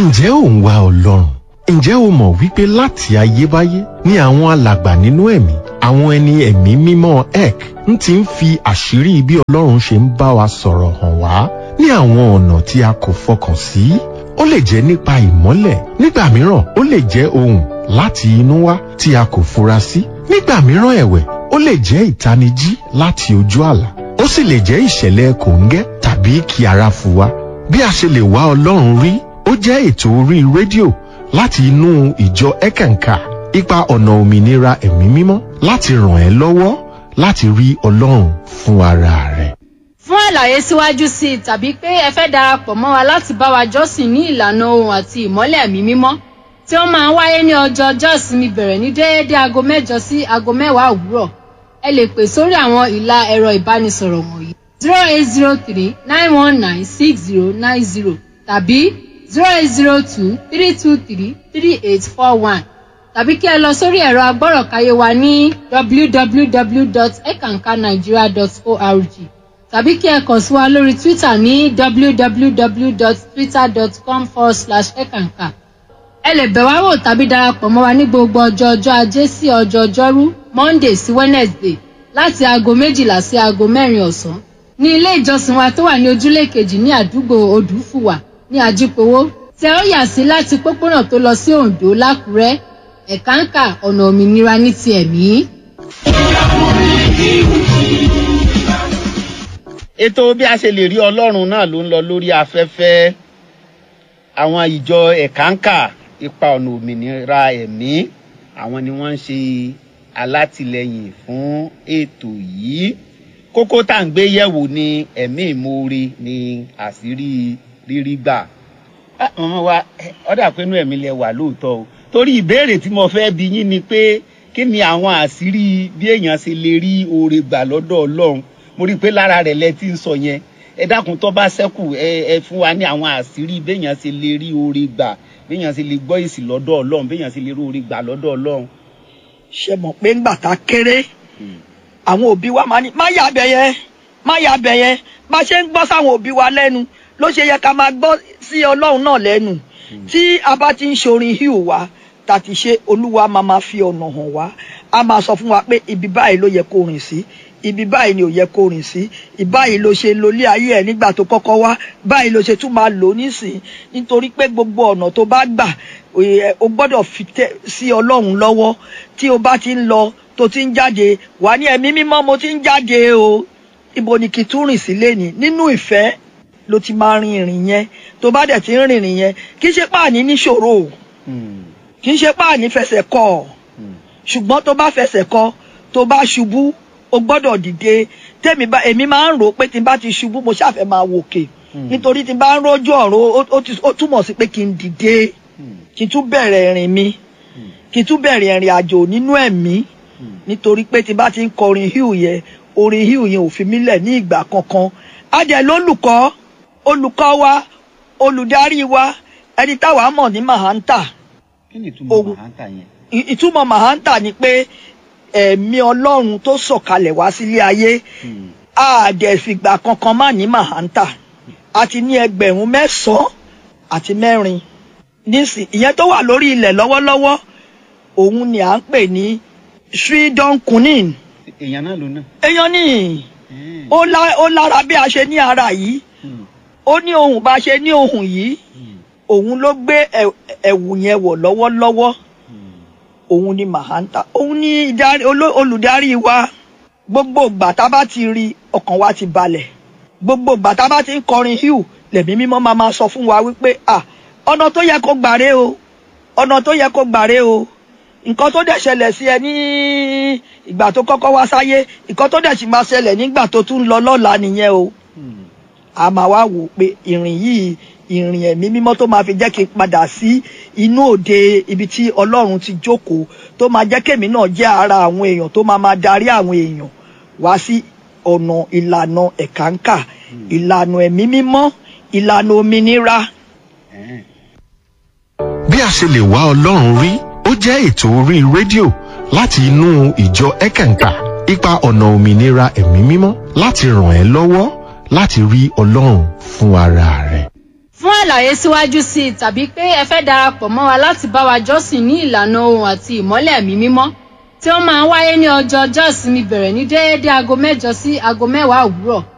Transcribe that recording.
ǹjẹ́ ò ń wá ọlọ́run ǹjẹ́ o mọ̀ wípé láti ayébáyé ni àwọn alàgbà nínú ẹ̀mí àwọn ẹni ẹ̀mí mímọ́ ek ń ti ń fi àṣírí bí ọlọ́run ṣe ń bá wa sọ̀rọ̀ hàn wá ní àwọn ọ̀nà tí a kò fọkàn sí ó lè jẹ́ nípa ìmọ́lẹ̀ nígbà mìíràn ó lè jẹ́ ohùn láti inú wá tí a kò fura sí nígbà mìíràn ẹ̀wẹ̀ ó lè jẹ́ ìtanijí láti ojú àlá ó sì lè jẹ́ ìṣẹ̀lẹ̀ kòńgẹ́ tàbí kí ara fu wa bí a ṣe lè wá ọlọ́run rí ó jẹ́ ètò orí rédíò láti inú ìjọ ẹ̀kẹ̀ǹkà ipa ọ̀nà òmìnira ẹ̀mí mímọ́ láti ràn ẹ́ lọ́wọ́ láti rí ọlọ́run fún ara rẹ̀. fún àlàyé síwájú sí i tàbí pé ẹ fẹ́ darapọ̀ mọ́ wa láti bá wa jọ́sìn ní ìlànà ohun àti ìmọ́lẹ̀ ẹ̀mí mímọ́ tí ó máa ń wáyé ní ọjọ́ ọjọ́ ìsinmi bẹ̀rẹ̀ ní déédé aago mẹ́jọ sí aago mẹ́wàá òwúrọ̀ ẹ lè pè sórí àwọn ìlà ẹ̀rọ ìbánisọ̀rọ̀ wọ̀nyí zero eight zero three nine one nine six zero nine zero tàbí zero eight zero two three two three three eight four one tàbí kí ẹ lọ sórí ẹ̀rọ agbọ́rọ̀káyé wa ní www.ekankanigeria.org tàbí kí ẹ kàn sí wa lórí twitter ní www.twitter.com forward slash ekanka ẹ lè bẹ̀ wá wò tàbí darapọ̀ mọ́ wa ní gbogbo ọjọ́ ọjọ́ ajé sí ọjọ́ ọjọ́rú monday sí wednesday láti aago méjìlá sí aago mẹ́rin ọ̀sán ní ilé ìjọsìn wa tó wà ní ojúlé kejì ní àdúgbò odùfùwà ní ajípowó tẹ ó yà sí láti pópónà tó lọ sí oǹdó lákùrẹ́ ẹ̀káǹkà ọ̀nà òmìnira ní ti ẹ̀mí. ètò bí a ṣe lè rí ọlọ́run náà ló ń lọ lórí afẹ́fẹ́ àwọn ìjọ ẹ̀káǹkà ipa ọ̀nà òmìnira ẹ̀mí àwọn ni wọ́n ń ṣe alátìlẹyìn fún ètò yìí kókó tá à ń gbé yẹ̀wò ni ẹ̀mí ìmoore ni àṣírí rírí gbà mọ̀mọ́ wa ọ̀dà pé inú ẹ̀mí lẹ wà lóòótọ́ o torí ìbéèrè tí mo fẹ́ bi yín ni pé kí ni àwọn àṣírí bí èèyàn ṣe lè rí oore gbà lọ́dọ̀ ọlọ́run mo rí i pé lára rẹ̀ lẹ ti ń sọ yẹn ẹ dákun tó bá ṣẹ́kù ẹ ẹ fún wa ní àwọn àṣírí béèyàn ṣe lè rí oore gbà béèyàn ṣe lè gbọ́ èsì lọ́dọ̀ ọlọ́run béèyàn ṣe lè rí oore gbà lọ́dọ̀ ọlọ́run. ṣe mọ̀ pé ńgbà tá a kéré àwọn òbí wa máa ní má yà bẹ̀ yẹn má yà bẹ̀ yẹn bá ṣe ń gbọ́ sáwọn òbí wa lẹ́nu ló ṣe yẹ ká máa gbọ́ sí ọlọ́run náà lẹ́nu tí a bá ti ń ṣorin híù wa tá a ti ṣe olúwa máa máa fi ọ̀nà hàn wá a máa sọ fún wa pé ibi báyìí ló yẹ kó rìn sí ibi báyìí ni ò yẹ kó rìn sí ìbáyìí ló ṣe lólé ayé ẹ nígbà tó kọ́kọ́ wá báyìí ló ṣe tún máa lò nísìn nítorí pé gbogbo ọ̀nà tó bá gbà o gbọ́dọ̀ fi tẹ́ sí ọlọ́run lọ́wọ́ tí o bá ti ń lọ tó ti ń jáde wà ní ẹ̀mí mímọ́ mo ti ń jáde o ibo ni kí tún rìn sí lẹ́ni nínú ìfẹ́ ló ti máa rin ìrìn yẹn tó bá dẹ̀ ti ń rìnrìn yẹn kì í ṣe páàní níṣòro o kì í ṣe páàní fẹsẹ̀ kọ ọ ṣùgbọ́n tó bá fẹsẹ̀ kọ tó bá ṣubú o gbọ́dọ̀ dìde tèmi bá èmi máa ń rò pé tí n bá ti ṣubú mo ṣàfẹ́ máa wòkè nítorí tí n bá ń rójú ọ̀run ó túmọ̀ sí pé kí n dìde kí n tún bẹ̀rẹ̀ ìrìn mi kí n tún bẹ̀rẹ̀ ìrìn àjò nínú ẹ̀mí nítorí pé tí n bá ti ń kọrin híù yẹn orin híù yẹn ò fi mí lẹ̀ ní ìgbà kankan á jẹ́ lólùkọ́ olùkọ́ wa olùdarí wa ẹni táwa mọ̀ ní mahanta. kí ni ìtumọ̀ mahanta yẹn. ìtumọ̀ mahanta ni pé ẹ̀mí ọlọ́run tó sọ̀kalẹ̀ wá sílé ayé àdẹ̀fìgbà kankan má ní mahanta àti ní ẹgbẹ̀rún mẹ́sàn-án àti mẹ́rin nísìn ìyẹn tó wà lórí ilẹ̀ lọ́wọ́lọ́wọ́ òun ni à ń pè ní sridon kunin. èèyàn náà ló náà. èèyàn ní ó lára bí a ṣe ní ara yìí ó ní ohun bá ṣe ní ohun yìí òun ló gbé ẹ̀wù yẹn wọ̀ lọ́wọ́lọ́wọ́ òun ni mahanta òun ni olùdarí wa gbogbo ìgbà tá a bá ti rí ọkàn wa ti balẹ̀ gbogbo ìgbà tá a bá ti ń kọrin hugh lẹ̀mí mímọ́ máa máa sọ fún wa wípé ah ọ̀nà tó yẹ kó gbàre o ọ̀nà tó yẹ kó gbàre o nǹkan tó dẹ̀ ṣẹlẹ̀ sí ẹ ní ìgbà tó kọ́kọ́ wá sáyé nǹkan tó dẹ̀ sì máa ṣẹlẹ̀ nígbà tó tún lọ lọ́la nìyẹn o a máa wá wò pé ìrìn yìí ìrìn ẹ̀mí mímọ́ tó máa fi jẹ́ kí n padà sí inú òde ibi tí ọlọ́run ti jókòó tó máa jẹ́ kémi náà jẹ́ ara àwọn èèyàn tó máa máa darí àwọn èèyàn wá sí ọ̀nà ìlànà ẹ̀káǹkà ìlànà ẹ̀mí mímọ́ ìlànà òmìnira. bí a ṣe lè wá ọlọ́run rí ó jẹ́ ètò orí rédíò láti inú ìjọ ẹ̀kẹ̀ǹkà ipa ọ̀nà òmìnira ẹ̀mí mímọ́ láti ràn ẹ́ lọ́wọ́ láti rí ọlọ́run fún ara rẹ̀. fún àlàyé síwájú sí i tàbí pé ẹ fẹ́ darapọ̀ mọ́ wa láti bá wa jọ́sìn ní ìlànà ohun àti ìmọ́lẹ̀ ẹ̀mí mímọ́ tí ó máa ń wáyé ní ọjọ́ ọjọ́ ìsinmi bẹ̀rẹ̀ ní déédéé aago mẹ́jọ sí aago mẹ́wàá òwúrọ̀